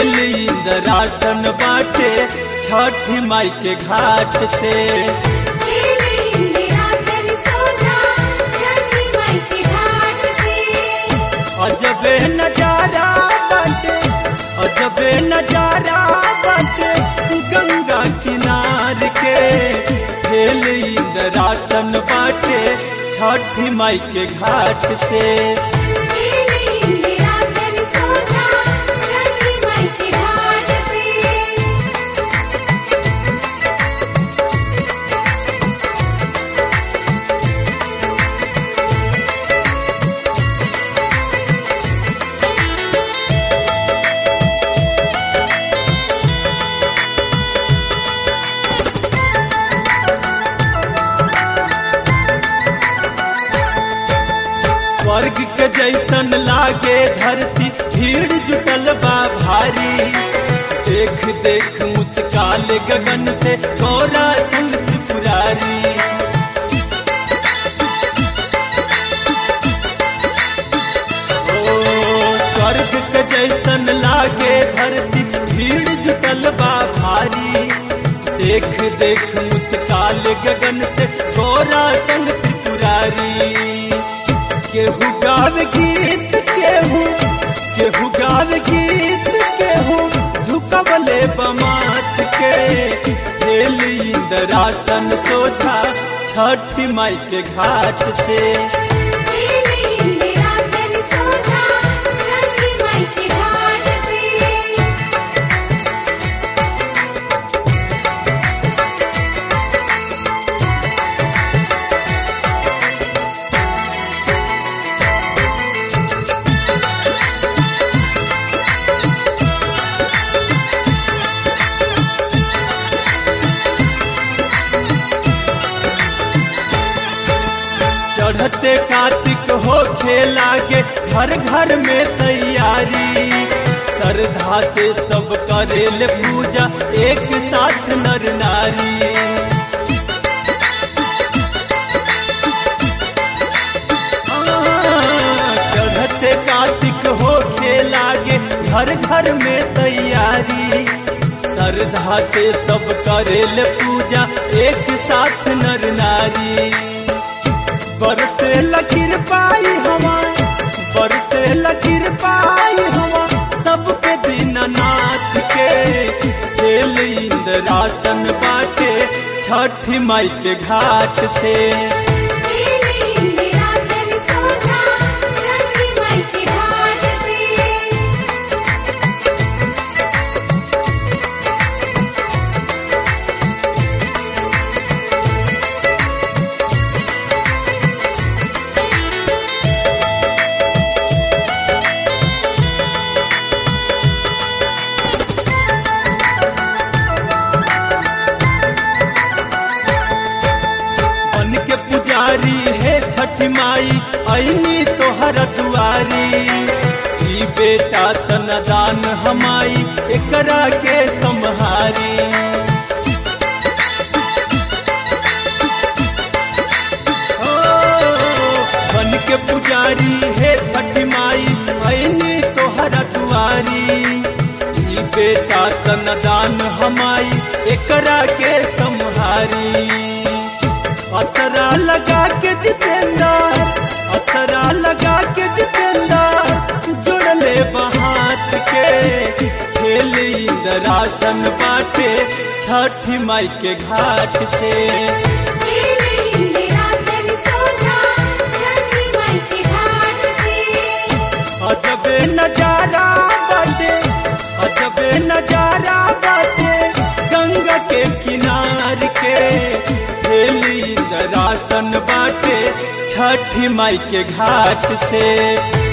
जेल इंदरासन बाटे छठी माई के घाट से खेले इंदिरासन सोझा छठी माई के घाट से अजबे नजारा बाटे अजबे नजारा बाटे गंगा किनार के जेल इंदरासन बाटे छठी माई के घाट से खेले इंदिरासन सोझा छठी माई के घाट से स्वर्ग के जैसन लागे धरती भीड़ जुटल बा भारी देख देख मुस्काल गगन से गौरा संग त्रिपुरारी ओ स्वर्ग के जैसन लागे धरती भीड़ जुटल बा भारी देख देख मुस्काल गगन से गौरा संग त्रिपुरारी केहू गाव गीत केहू केहू गाव गीत केहू झुकबले बमात के जेल इंदरासन सोझा छठी माई के घाट से खेले इंदिरासन सोझा छठी माई के घाट से चढ़ते कार्तिक हो लागे घर घर में तैयारी श्रद्धा से सब करेल पूजा एक साथ नर नारी चढ़ते कार्तिक हो लागे घर घर में तैयारी श्रद्धा से सब करेल पूजा एक साथ नर नारी बरसे लकीर पाई हवा बरसे लकीर पाई हवा सब पे दीननाथ के जेल इंदरासन बाटे छठी माई के घाट से खेले इंदिरासन सोझा छठी माई के घाट से बन के पुजारी है छठी माई ऐनी तोहर दुआरी ई बेटा तनदान हमाई एकरा के सम्हारी ओ, बन के पुजारी है छठी माई ऐनी तोहर दुआरी ई बेटा तनदान हमाई एकरा के सम्हारी असरा लगा के जितेंद्र असरा लगा के जितेंद्र जुड़ले बहात के झेल इंदरासन बाटे छठी माई के घाट से खेले इंदिरासन सोझा छठी माई के घाट से अजबे नजारा बाटे अजबे नजारा बाटे गंगा के किनार के झेल इंदरासन बाटे छठी माई के घाट से